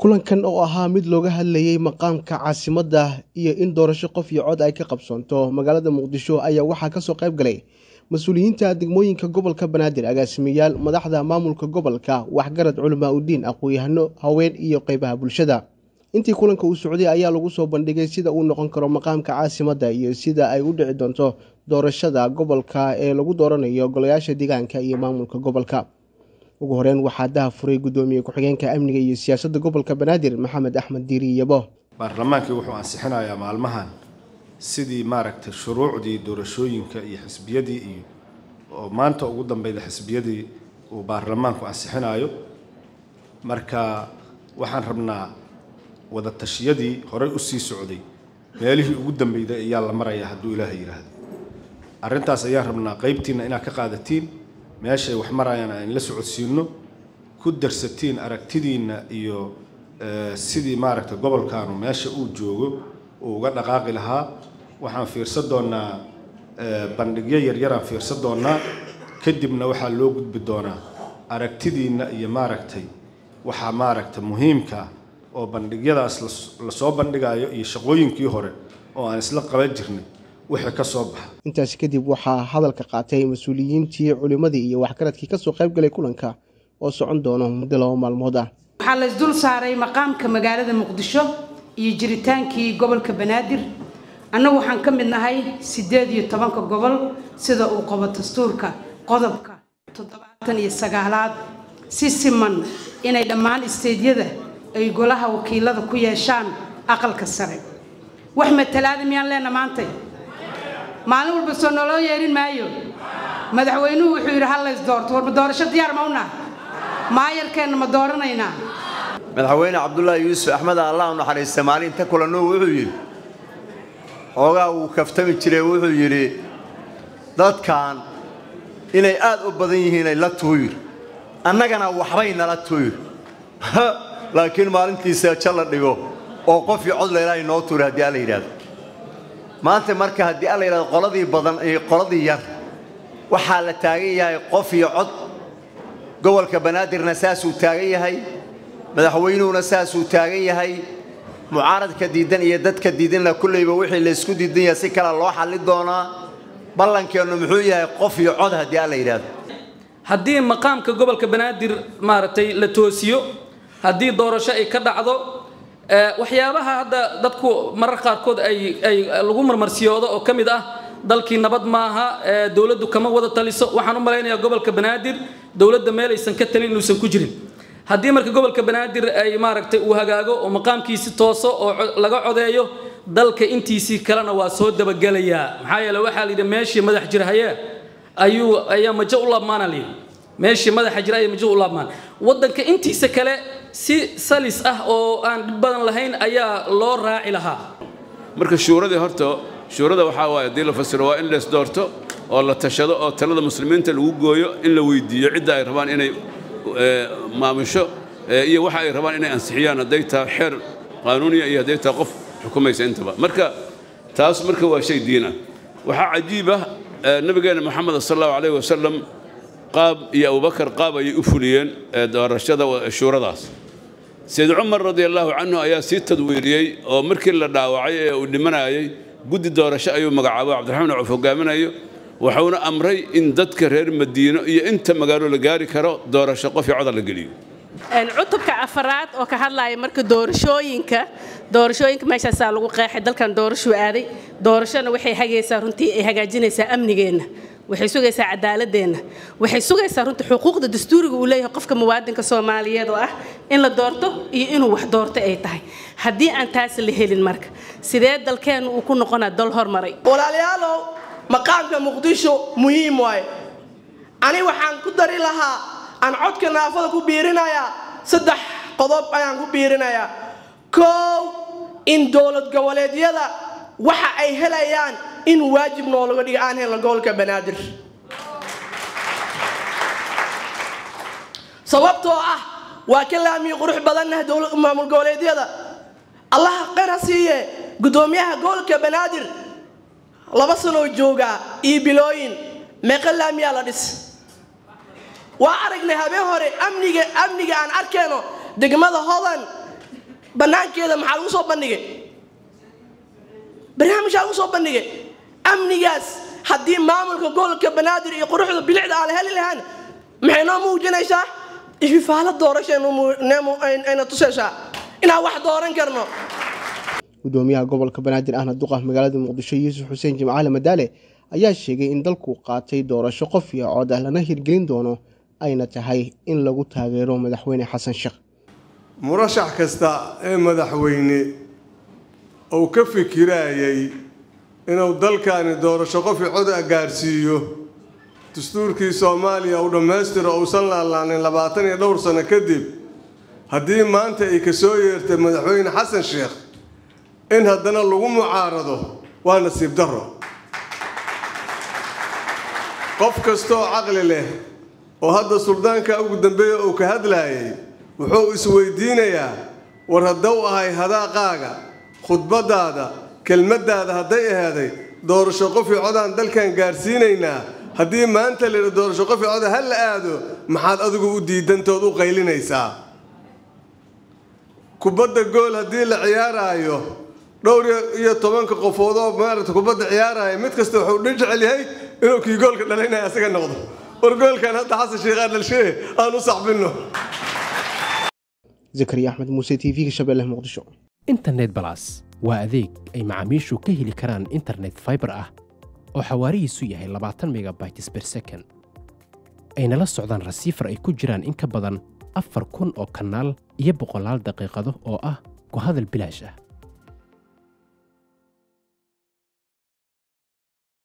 kulankan oo ahaa mid looga hadlayay maqaamka caasimadda iyo in doorasho qof iyo cod ay ka qabsoonto magaalada muqdisho ayaa waxaa kasoo qayb galay mas-uuliyiinta degmooyinka gobolka banaadir agaasimayaal madaxda maamulka gobolka waxgarad culamaa udiin aqoon-yahano haween iyo qeybaha bulshada intii kulanka uu socday ayaa lagu soo bandhigay sida uu noqon karo maqaamka caasimadda iyo sida ay u dhici doonto doorashada gobolka ee lagu dooranayo golayaasha deegaanka iyo maamulka gobolka ugu horeyn waxaa daha furay guddoomiye ku-xigeenka amniga iyo siyaasadda gobolka banaadir maxamed axmed diiri yabo baarlamaankii wuxuu ansixinayaa maalmahan sidii maaragtay shuruucdii doorashooyinka iyo xisbiyadii iyo oo maanta ugu dambeyda xisbiyadii uu baarlamaanku ansixinayo marka waxaan rabnaa wada tashiyadii horey u sii socday meelihii ugu dambeyday ayaa la marayaa hadduu ilaaha yidhaahdo arrintaas ayaan rabnaa qaybtiinna inaad ka qaadatiin meeshay wax marayaan aan la socodsiinno ku darsatiin aragtidiinna iyo sidii maaragtay gobolkaanu meesha uu joogo uu uga dhaqaaqi lahaa waxaan fiirsan doonnaa bandhigyo yaryaraan fiirsan doonnaa kadibna waxaa loo gudbi doonaa aragtidiinna iyo maaragtay waxaa maaragtay muhiimka ah oo bandhigyadaas lasoo bandhigayo iyo shaqooyinkii hore oo aan isla qaban jirnay wixii ka soo baxa intaasi kadib waxaa hadalka qaatay mas-uuliyiintii culimmadii iyo waxgaradkii kasoo qayb galay kulanka oo socon doono muddo laba maalmood ah waxaa la isdul saaray maqaamka magaalada muqdisho iyo jiritaankii gobolka banaadir annagu waxaan ka mid nahay siddeed iyo tobanka gobol sida uu qabo dastuurka qodobka toddobaatan iyo sagaalaad si siman inay dhammaan isteedyada ay golaha wakiilada ku yeeshaan aqalka sare wax matalaada miyaan leena maantay maalin walba soo naloo yeerin maayo madaxweynuhu wuxuu yidhi hal lays doorto warma doorasho diyaar ma unah maayarkeenna ma dooranaynaa madaxweyne cabdulaahi yuusuf axmed allah u naxariista maalinta kulanno wuxuu yidhi xoogaa wuu kaftami jiray wuxuu yidhi dadkan inay aad u badan yihiinay la tuuyir annagana waxbay nala tuuyir laakiin maalintiisa ja la dhigo oo qofii cod leelaahay noo tuuri haddii alla yidhahdo maanta marka haddii alla yidhahdo qoladii badan iyo qoladii yar waxaa la taagan yahay qof iyo cod gobolka banaadirna saasuu taagan yahay madaxweynuhuna saasuu taagan yahay mucaaradka diidan iyo dadka diidanna kulleyba wixii laysku diidan yahay si kale loo xalli doonaa ballankeennu muxuu yahay qof iyo cod haddii alla yidhahdo haddii maqaamka gobolka banaadir maaragtay la toosiyo haddii doorasho ay ka dhacdo waxyaabaha hadda dadku marar qaarkood ay ay lagu marmarsiyoodo oo ka mid ah dalkii nabad maaha dowladdu kama wada taliso waxaan u malaynayaa gobolka banaadir dowladda meel aysan ka talin inuusan ku jirin haddii marka gobolka banaadir ay maaragtay uu hagaago oo maqaamkiisi tooso oo laga codeeyo dalka intiisii kalena waa soo dabagelayaa maxaa yeele waxaa layidhi meeshii madax jir hayee ayuu ayaa majo u laabmaana layidhi meeshii madaxa jira ayaa majo u laabmaan waddanka intiisa kale si salis ah oo aan dhib badan lahayn ayaa loo raaci lahaa marka shuuradii horta shuurada waxaa waaye haddii la fasiro waa in lays doorto oo la tashado oo talada muslimiinta lagu gooyo in la weydiiyo cidda ay rabaan inay maamusho iyo waxa ay rabaan inay ansixiyaan hadday tahay xeer qaanuuniya iyo hadday tahay qof xukumaysa intaba marka taas marka waa shay diin ah waxaa cajiib ah nabigeenna moxamed sal allahu calayh wasalam qaab iyo abubakar qaab ayay u fuliyeen doorashada shuuradaas sayid cumar radi allahu canhu ayaa sii tadwiiriyey oo markii la dhaawacay ee uu dhimanayay guddi doorasho ayuu magacaabo cabdiraxmaan cuf hogaaminayo wuxuuna amray in dadka reer madiino iyo inta magaalo la gaari karo doorasho qof iyo coda la geliyo cutubka afaraad oo ka hadlaya marka doorashooyinka doorashooyinka meeshaasaa lagu qeexay dalkan doorashuu aaday doorashona waxay hagaysaa runtii ay hagaajinaysaa amnigeenna waxay sugaysaa cadaaladeenna waxay sugaysaa runtii xuquuqda dastuuriga uu leeyahay qofka muwaadinka soomaaliyeed oo ah in la doorto iyo inuu wax doorto ay tahay haddii aan taas la helin marka sidee dalkeennu uu ku noqonaa dal hormaray walaalayaalow maqaamka muqdisho muhiim waaye ani waxaan ku dari lahaa aan codka naafada ku biirinayaa saddex qodob ayaan ku biirinayaa koow in dowlad goboleedyada waxa ay helayaan in waajib noolaga dhiga aan helno gobolka banaadir sababtoo ah waa ka laamiyi qurux badannaha maamul goboleedyada allaha qara siiye guddoomiyaha gobolka banaadir laba sanoo joogaa iyo bilooyin meeqa laamiyaa la dhis waa aragnay habeen hore amniga amniga aan arkayno degmada hodan bannaankeeda maxaa lagu soo bandhigay barnaamijaa lagu soo bandhigay amnigaas haddii maamulka gobolka banaadir iyo quruxda bilicda aan la heli lahaan maxay noo muujinaysaa ififaalo doorashayna tusaysaa inaan wax dooran karno gudoomiyaha gobolka banaadir ahna duqa magaalada muqdisho yuusuf xuseen jimcaale madaale ayaa sheegay in dalku qaatay doorasho qof iyo cod ah lana hirgelin doono ayna tahay in lagu taageero madaxweyne xasan sheekh murashax kasta ee madaxweyne uu ka fikirayay inuu dalkani doorasho qof iyo cod ah gaarsiiyo dastuurkii soomaaliya uu dhammaystiro uusan laalaanin labaatan iyo dhowr sano kadib haddii maanta ay ka soo yeertay madaxweyne xasan sheekh in haddana lagu mucaarado waa nasiib darro qof kastooo caqli leh oo hadda suldaanka ugu dambeeya uu ka hadlaayay wuxuu isweydiinayaa war haddau ahay hadaaqaaga khudbadaada kelmaddaada hadday ahaaday doorasho qofi codaan dalkan gaarsiinaynaa haddii maanta la yidha doorasho qofi coda ha la aado maxaad adigu u diidantood u qaylinaysaa kubadda gool haddii la ciyaaraayo dhowr iyo tobanka qofood oo maaragta kubadda ciyaaraya mid kasta wuxuu dhan jecel yahay inuu kii goolka dhalinaya asaga noqdo war goolkan hadda xasan sheekhaan dhalshee aan u saxbinno zakariya axmed muuse t v-ga shabeelle muqdisho internet balas waa adeeg ay macaamiishu ka heli karaan internet fiber ah oo xawaarihiisu yahay labaatan megabytes ber second ayna la socdaan rasiifar ay ku jiraan in ka badan afar kun oo kanaal iyo boqolaal daqiiqado oo ah ku hadal bilaash ah